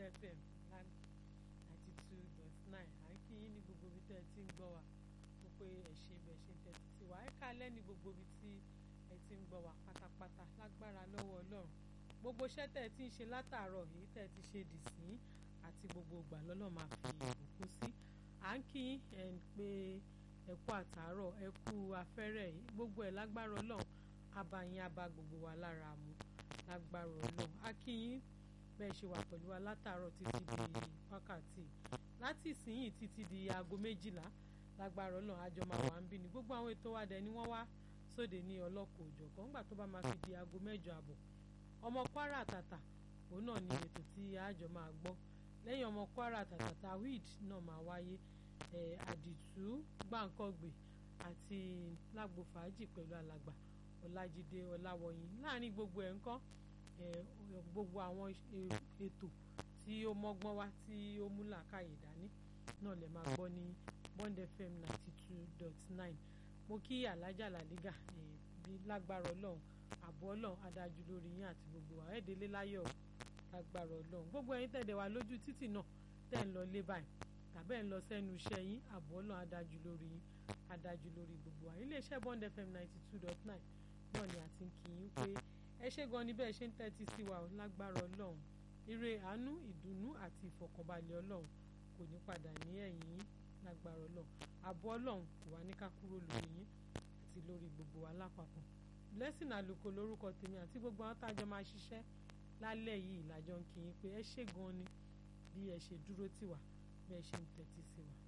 fm ninety two dot nine à ń kí yín ní gbogbo ibi tẹ́ ẹ ti ń gbọ́ wa ó pé ẹ ṣe bẹ̀ ṣe ń tẹ́tí sí wa ẹ kálẹ́ ní gbogbo ibi tí ẹ ti ń gbọ́ wa pátápátá lágbára lọ́wọ́ ọlọ́run gbogbo iṣẹ́ tẹ́ ẹ ti ń ṣe látàárọ̀ yìí tẹ́ ẹ ti ṣe dì sí àti gbogbo ìgbà lọ́lọ́ máa fi ìbùkún sí à ń kí yín ẹ̀ ń pé ẹ kú àtàárọ̀ ẹ kú afẹ́rẹ́ yìí gbogbo ẹ̀ lágbára ọlọ́run abayín aba gbogbo wa lára mu lágbára ọlọ́run a kí yín bẹ́ẹ̀ ṣe wà pẹ̀lú wa látàárọ̀ títí di wákàtí láti ìsinyìí títí di aago méjìlá lágbára ọlọ́run àjọ máa wà ń bí ni gbogbo àwọn ètò wa dẹ̀ ni wọ́n wá sóde ní ọlọ́kọ̀ òjọ̀kan nígbà tó bá máa fi di aago mẹ́jọ àbọ̀ ọmọ kwara àtàtà òun náà ni ètò tí àjọ máa gbọ́ lẹ́yìn ọmọ kwara àtàtà tawhid náà máa wáyé àdìtú gbàǹkọ́gbè àti lágbo fàájì pẹ̀lú alàgbà ọlájídé ọláwọyìn láàrin gbogbo ẹ̀ ńkọ́ gbogbo àwọn ètò tí ó mọ́gbọ́n wá tí ó mú làákàyè dání náà lè máa gbọ́ ní bond fm ninety two dot nine mo kí alájà làlígà bí lágbára ọlọ́run àbọ̀ ọlọ́run adájú lórí yín àti gbogbo wa ẹ̀ẹ́dẹ́lé láyọ̀ lágbára ọlọ́run gbogbo ẹ̀yin tẹ̀dẹ̀ wá lójú títì náà tẹ̀ ń lọ lé báyìí tàbí ẹ̀ ń lọ sẹ́nu iṣẹ́ yín àbọ̀ ọlọ́run adájú lórí yín adájú lórí gbogbo wa iléeṣẹ́ bond fm ninety two dot nine náà ni àti ń kí yín pé ẹ ṣé gan ni bẹ́ẹ̀ ṣe ń tẹ́tí sí wa lágbára ọlọ́run ire àánú ìdùnnú àti ìfọ̀kànbalẹ̀ ọlọ́run kò ní padà ní ẹ̀yìn yín lágbára ọlọ́run àbọ̀ ọlọ́run kò wá ní ká kúrò lórí yín àti lórí gbogbo wa lápapọ̀ blessing àlùkò lórúkọ tèmi àti gbogbo àwọn tájọ máa ṣiṣẹ́ lálẹ́ yìí làjọ ń kí yín pé ẹ ṣé gan ni bí ẹ ṣe dúró tì wá bí ẹ ṣe ń tẹ́tí sí wa.